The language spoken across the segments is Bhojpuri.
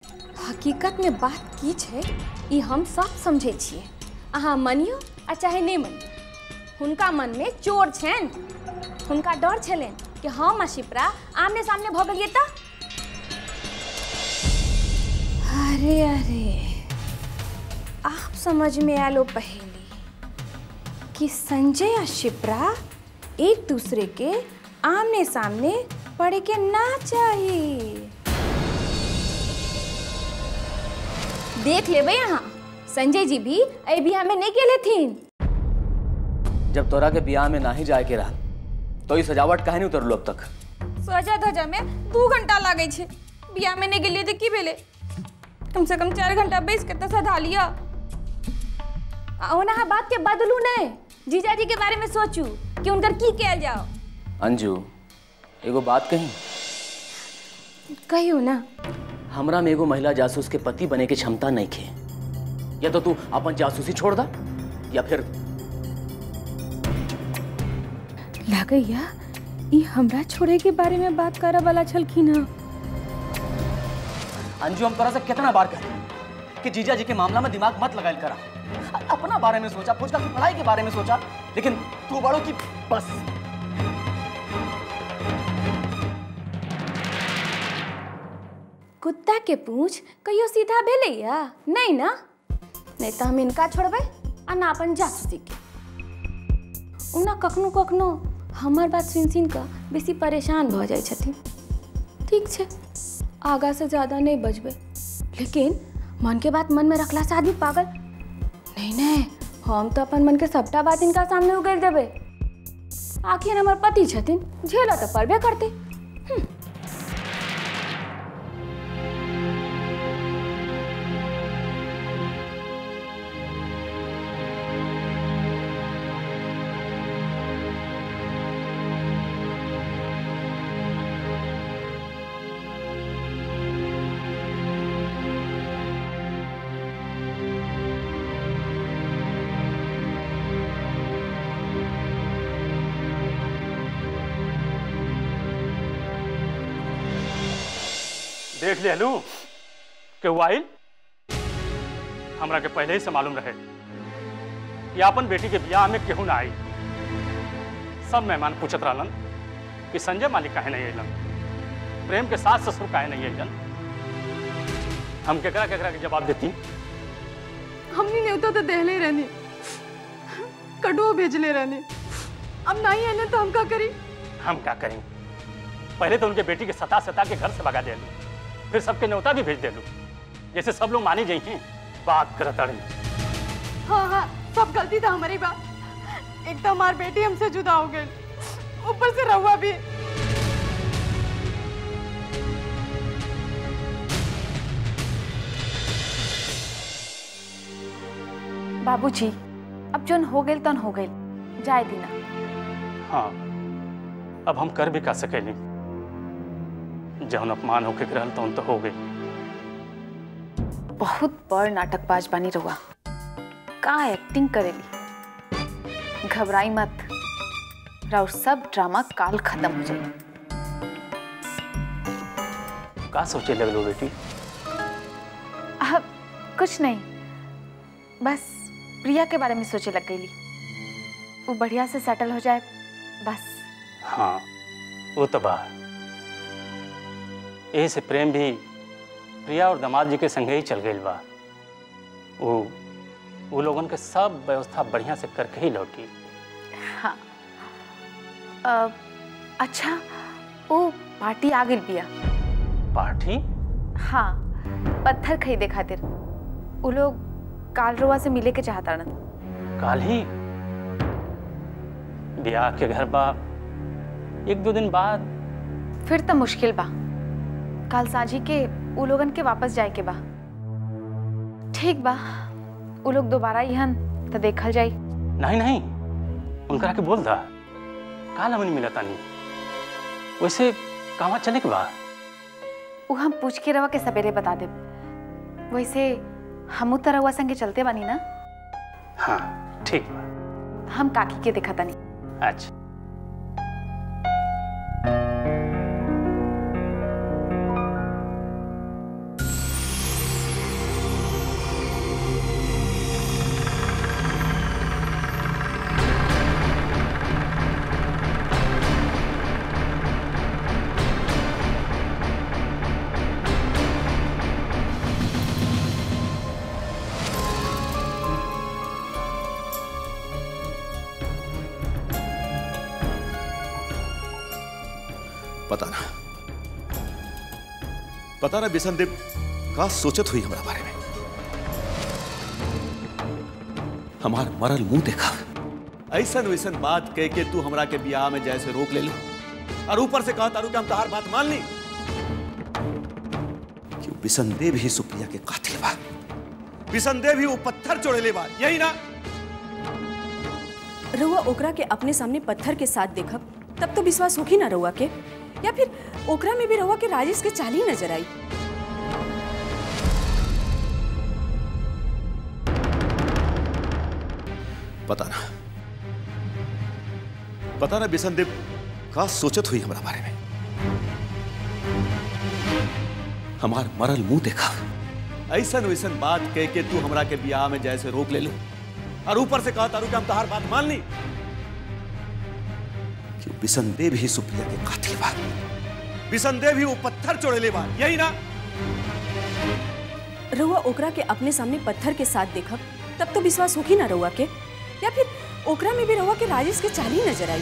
हकीकत में बात की छै ई हम सब समझै छियै अहाँ मानियो आ चाहे नहि मानियो हुनका मन में चोर छनि हुनका डर छलनि कि हम आ शिप्रा आमने सामने भऽ गेलियै तऽ अरे अरे आप समझ में आलो पहेली कि संजय और शिप्रा एक दूसरे के आमने सामने पड़े के ना चाहिए देख लेबै अहाँ संजय जी भी एहि बियाह में नहीं गेले थिन जब तोरा के बियाह में नाही जाए के रहल तो ई सजावट काहे नहीं उतरलो अब तक सजा धजा में दू घंटा लागे छै बियाह में नहीं गेलिए तो की भेले कम से कम चार घंटा बैस के तो सधा लिया आ ओना बात के बदलू नहीं जीजाजी के बारे में सोचू कि उनकर की कयल जाओ अंजू एगो बात कही कहियो ना हमरा में एगो महिला जासूस के पति बने के क्षमता नहीं खे या तो तू अपन जासूसी छोड़ दा या फिर लागैया ई हमरा छोड़े के बारे में बात करे वाला छलखिन हँ अंजू हम तोरा से कितना बार कहे कि जीजा जी के मामला में दिमाग मत लगायल करा अपना बारे में सोचा पूछता की पढ़ाई के बारे में सोचा लेकिन तू बड़ो की बस कुत्ता के पूछ कहियो सीधा भेलैया नहीं ना नहीं तो हम इनका छोड़बै आ ना अपन जासूसी के ओना कखनो कखनो हमर बात सुनि सुनि कऽ बेसी परेशान भऽ जाइ छथिन ठीक छै आगा से ज्यादा नहीं बजबै लेकिन मन के बात मन में रखला से आदमी पागल नहीं नहीं हम तो अपन मन के सबटा बात इनका सामने उगल देबै आखिर हमर पति छथिन झेलऽ तऽ पड़बे करतै देख ले हलू के वाइल हमरा के पहले ही से मालूम रहे कि अपन बेटी के ब्याह में केहू ना आई सब मेहमान पूछत रहलन कि संजय मालिक काहे नहीं अलन प्रेम के सास ससुर काहे नहीं अलन हम केकरा केकरा के जवाब देती हमनी न्योता तो दहले रहनी कटुओ भेजले रहनी अब नहीं आने तो हम का करी हम क्या करें पहले तो उनके बेटी के सता सता के घर से भगा दे फिर सबके न्योता भी भेज दे जैसे सब लोग मानी जाइए बात करत अड़ी हाँ हाँ सब गलती था हमारी बात एक तो हमारी बेटी हमसे जुदा हो गई ऊपर से रहुआ भी बाबूजी अब जोन हो गइल तन हो गइल जाए दीना हाँ अब हम कर भी का सकेली जौन अपमान होके गिरल तौन तो हो गई बहुत बड़ नाटकबाज बानी रहुआ का एक्टिंग करेली घबराई मत राउर सब ड्रामा काल खत्म हो जाए का सोचे लगलो बेटी अब कुछ नहीं बस प्रिया के बारे में सोचे लग गई वो बढ़िया से सेटल हो जाए बस हाँ वो तो बा यही से प्रेम भी प्रिया और दामाद जी के संगे ही चल गई बा वो वो लोगन के सब व्यवस्था बढ़िया से करके ही लौटी हाँ अ, अच्छा वो पार्टी आ गई बिया पार्टी हाँ पत्थर खरीदे खातिर वो लोग काल रोवा से मिले के चाहता काल ही ब्याह के घर बा एक दो दिन बाद फिर तो मुश्किल बा काल साझी के उ लोगन के वापस जाए के बा ठीक बा उ लोग दोबारा यहन तो देखल जाई नहीं नहीं उनकरा के बोल दा काल हमन मिला तानी वैसे कहाँ चले के बा उ हम पूछ के रवा के सवेरे बता दे वैसे हमू तो रवा संगे चलते बानी ना हाँ ठीक बा हम काकी के देखा तानी अच्छा पता ना पता ना बिसन देव का सोचत हुई हमारा बारे में हमार मरल मुंह देखा ऐसन वैसन बात कह के तू हमरा के बियाह में जैसे रोक ले लो और ऊपर से कहा तारू कि हम तहार बात मान ली कि बिसन देव ही सुप्रिया के कातिल बा बिसन देव ही वो पत्थर चोड़े ले बा यही ना रउआ ओकरा के अपने सामने पत्थर के साथ देखब तब तो विश्वास होगी ना रउआ के या फिर ओकरा में भी रउआ के राजेश के चाल ही नजर आई पता ना पता ना बिसन देव का सोचत हुई हमारा बारे में हमार मरल मुंह देखा ऐसन वैसन बात कह के तू हमरा के बियाह में जैसे रोक ले लो और ऊपर से कहा तारू कि हम तहार बात मान ली कि बिसन देव ही सुप्रिया के कातिल बा बिसन देव ही वो पत्थर चोड़े ले बा यही ना रउआ ओकरा के अपने सामने पत्थर के साथ देखब तब तो विश्वास होगी ना रउआ के या फिर ओकरा में भी रउआ के राजेश के चाल ही नजर आई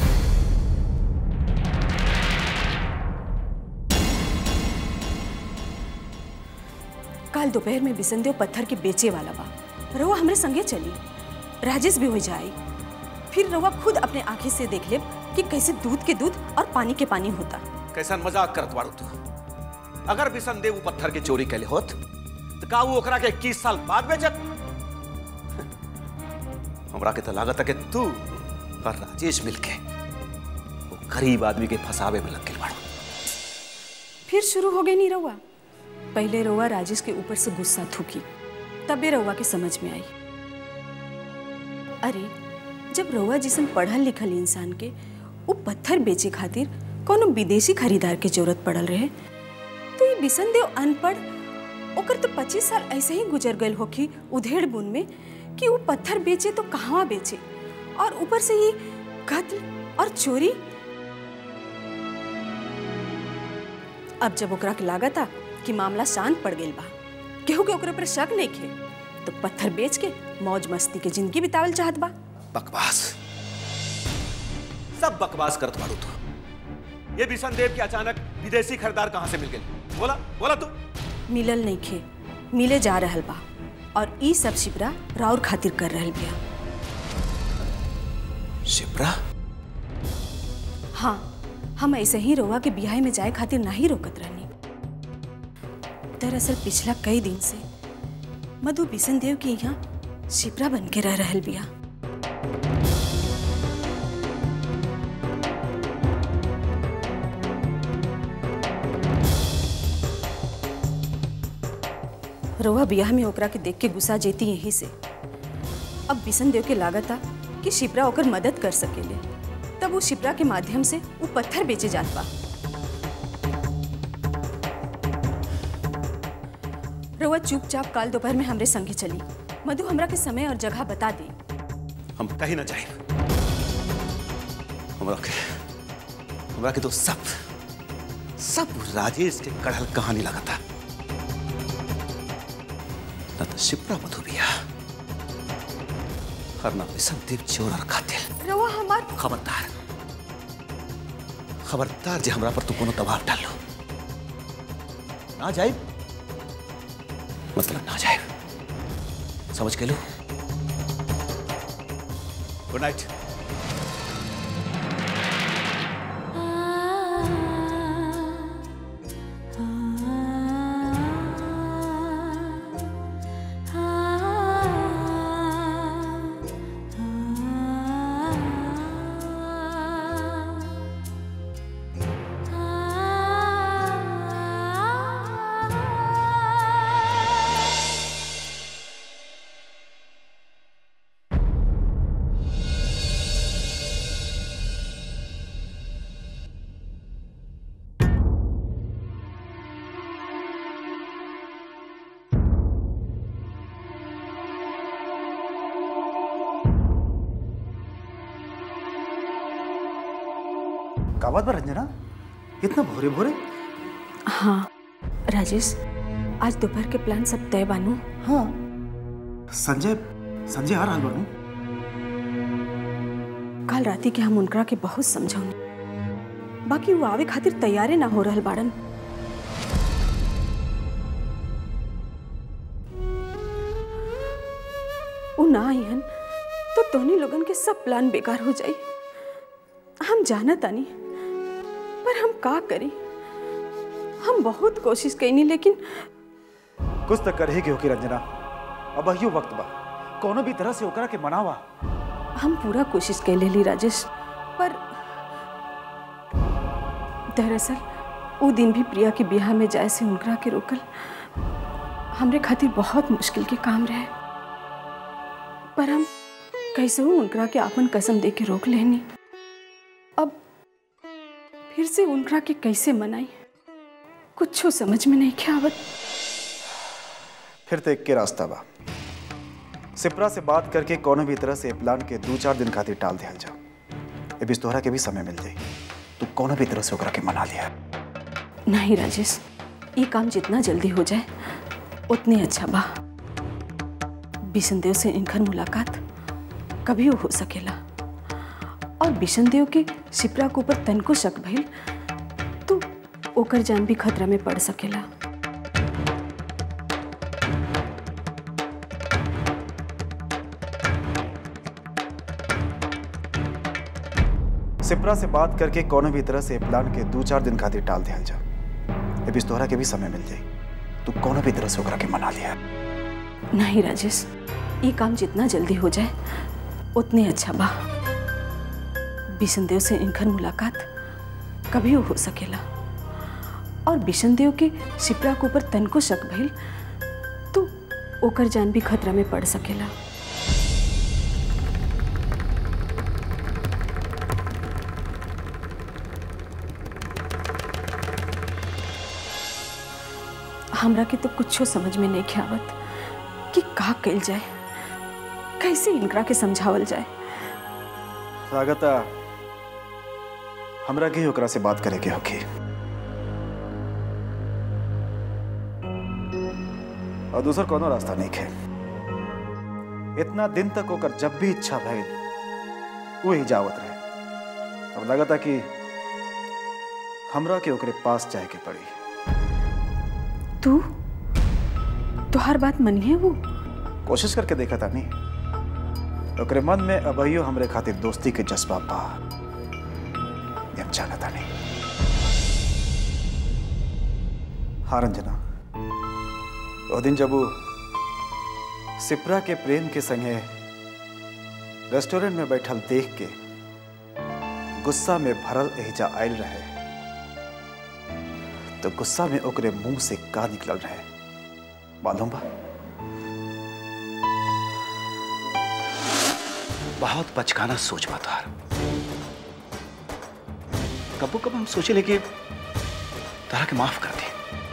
काल दोपहर में बिसनदेव पत्थर के बेचे वाला बा रउआ हमरे संगे चली राजेश भी हो जाए फिर रउआ खुद अपने आंखें से देख लेब कि कैसे दूध के दूध और पानी के पानी होता कैसन मजाक करत बाड़ू तू अगर बिसन देव वो पत्थर के चोरी कैले होत तो का वो ओकरा के इक्कीस साल बाद बेचत हमरा के तो लागत है कि तू और राजेश मिलके वो गरीब आदमी के फसावे में लग गए बाड़ू फिर शुरू हो गई नी रउआ पहले रउआ राजेश के ऊपर से गुस्सा थूकी तबे रउआ के समझ में आई अरे जब रउआ जिसन पढ़ल लिखल इंसान के वो पत्थर बेचे खातिर कोनो विदेशी खरीदार के जरूरत पड़ल रहे तो ये बिसन देव अनपढ़ ओकर तो पच्चीस साल ऐसे ही गुजर गए होखी उधेड़ बुन में कि वो पत्थर बेचे तो कहाँ बेचे और ऊपर से ये कत्ल और चोरी अब जब ओकरा के लागत आ कि मामला शांत पड़ गई बा केहू के ओकरा पर शक नहीं खे तो पत्थर बेच के मौज मस्ती के जिंदगी बितावल चाहत बा बकवास सब बकवास करत बाड़ू तू ये बिसन देव के अचानक विदेशी खरीदार कहाँ से मिल गए बोला बोला तू मिलल नहीं खे मिले जा रहल बा और ई सब शिप्रा राउर खातिर कर रहल बिया शिप्रा हाँ हम ऐसे ही रोवा के बियाह में जाए खातिर नहीं रोकत रहनी दरअसल पिछला कई दिन से मधु बिशन देव के यहाँ शिप्रा बन के रह रहल बिया रोवा बियाह में ओकरा के देख के गुस्सा जेती यहीं से अब बिशन देव के लागत आ कि शिप्रा ओकर मदद कर सकेले तब वो शिप्रा के माध्यम से वो पत्थर बेचे जात बा रउआ चुपचाप काल दोपहर में हमरे संगे चली मधु हमरा के समय और जगह बता दी हम कहीं ना जाए हमरा के हमरा के तो सब सब राजेश के कढ़ल कहानी लगा था न तो शिप्रा मधु बिया और न बिसन देव चोर और कातिल रउआ हमार खबरदार खबरदार जे हमरा पर तू कोनो दबाव डाल लो ना जाए मतलब ना जाए समझ के लो गुड नाइट का बात बा रंजना इतना भोरे भोरे हाँ राजेश आज दोपहर के प्लान सब तय बानू हाँ संजय संजय आ रहा बानू कल राती के हम उनकरा के बहुत समझौनी बाकी वो आवे खातिर तैयारे ना हो रहल बाड़न वो ना आईहन तो तोहनी लोगन के सब प्लान बेकार हो जाई हम जाना तानी पर हम का करी हम बहुत कोशिश कैनी लेकिन कुछ तो कर ही के होके रंजना अब अहियो वक्त बा कोनो भी तरह से ओकरा के मनावा हम पूरा कोशिश कैले ली राजेश पर दरअसल वो दिन भी प्रिया के ब्याह में जाए से उनकरा के रोकल हमरे खातिर बहुत मुश्किल के काम रहे पर हम कैसे हूँ उनकरा के आपन कसम दे के रोक लेनी अब फिर से उनकरा के कैसे मनाई कुछ समझ में नहीं क्या आवत फिर तो एक के रास्ता बा सिपरा से बात करके कोनो भी तरह से प्लान के दो चार दिन खातिर टाल दिया जाओ ए बीच तोहरा के भी समय मिल जाई तू कोनो भी तरह से ओकरा के मना लिया नहीं राजेश ये काम जितना जल्दी हो जाए उतने अच्छा बा बिशनदेव से इनकर मुलाकात कभी हो सकेला और बिशनदेव के शिप्रा के ऊपर तनको शक भइल तो ओकर जान भी खतरा में पड़ सकेला सिपरा से बात करके कोनो भी तरह से प्लान के दो चार दिन खातिर टाल दिया जाओ ए बीच तोहरा के भी समय मिल जाई तू कोनो भी तरह से ओकरा के मना लिया नहीं राजेश ये काम जितना जल्दी हो जाए उतने अच्छा बा बिशनदेव से इनकर मुलाकात कभी हो सकेला और बिशनदेव के शिप्रा के ऊपर तनको शक भइल तो ओकर जान भी खतरा में पड़ सकेला हमरा के तो कुछो समझ में नहीं आवत कि का कइल जाए कैसे इनकरा के समझावल जाए लागता हमरा के ही ओकरा से बात करे के होखी और दूसर कोनो रास्ता नहीं है इतना दिन तक ओकर जब भी इच्छा भइल वो ही जावत रहे अब लगता कि हमरा के ओकरे पास जाए के पड़ी तू तुहार बात मनिए वो कोशिश करके देखा था नहीं ओकरे मन में अबहियो हमरे खातिर दोस्ती के जज्बा बा ये हम जानता नहीं हाँ रंजना वो दिन जब वो सिपरा के प्रेम के संगे रेस्टोरेंट में बैठल देख के गुस्सा में भरल एहजा आयल रहे तो गुस्सा में ओकरे मुंह से का निकलल रहे मालूम बा बहुत बचकाना सोच बा तोहार कबो कब हम सोचे ले कि तारा के माफ कर दे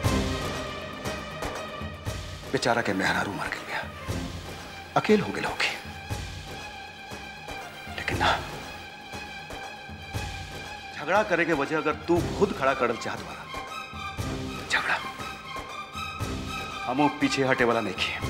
बेचारा के मेहरारू मर गया अकेल हो गए होके लेकिन ना झगड़ा करे के वजह अगर तू खुद खड़ा करल चाहत वाला तो झगड़ा हम पीछे हटे वाला नहीं किए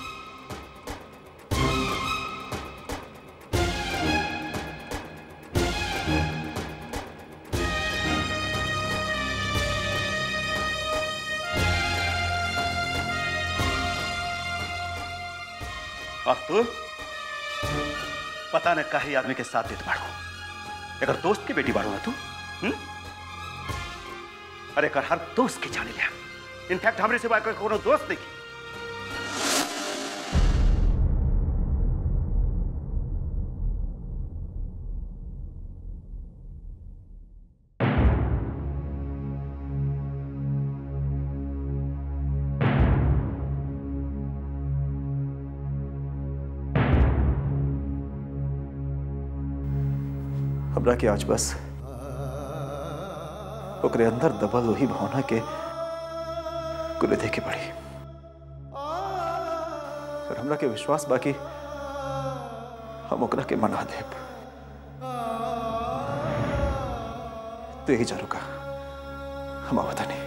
और तू पता न काहे आदमी के साथ देत बाड़ो अगर दोस्त की बेटी बाड़ो ना तू हुँ? अरे कर हर दोस्त के जाने लिया इनफैक्ट हमरे सिवा कोई कोनो दोस्त नहीं हमरा के आज बस ओकरे अंदर दबल वही भावना के कुल देखे पड़ी और हमरा के विश्वास बाकी हम ओकरा के मना देब तो यही जरूर का हम आवता नहीं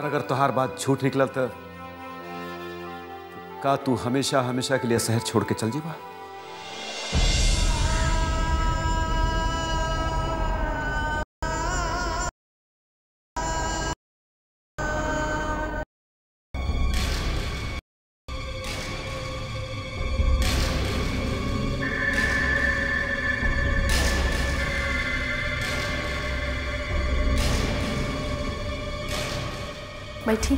और अगर तुहार बात झूठ निकलल तो का तू हमेशा हमेशा के लिए शहर छोड़ के चल जीबा बैठी